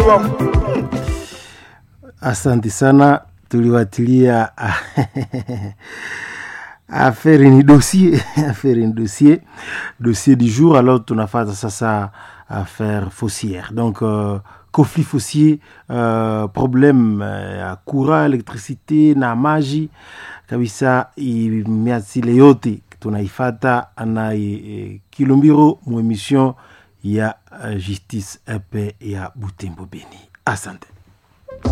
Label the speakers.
Speaker 1: wako
Speaker 2: Asante sana, tuliwatilia affaire ni dossier affaire ni dossier dossier du jour. Alors tunafata sasa affaire foncière donc euh, conflit foncier euh, problème ya uh, courant electricité na maji kabisa, miasile yote tunaifata na e, Kilumbiro mu emission ya uh, justice epe ya Butembo Beni. Asante.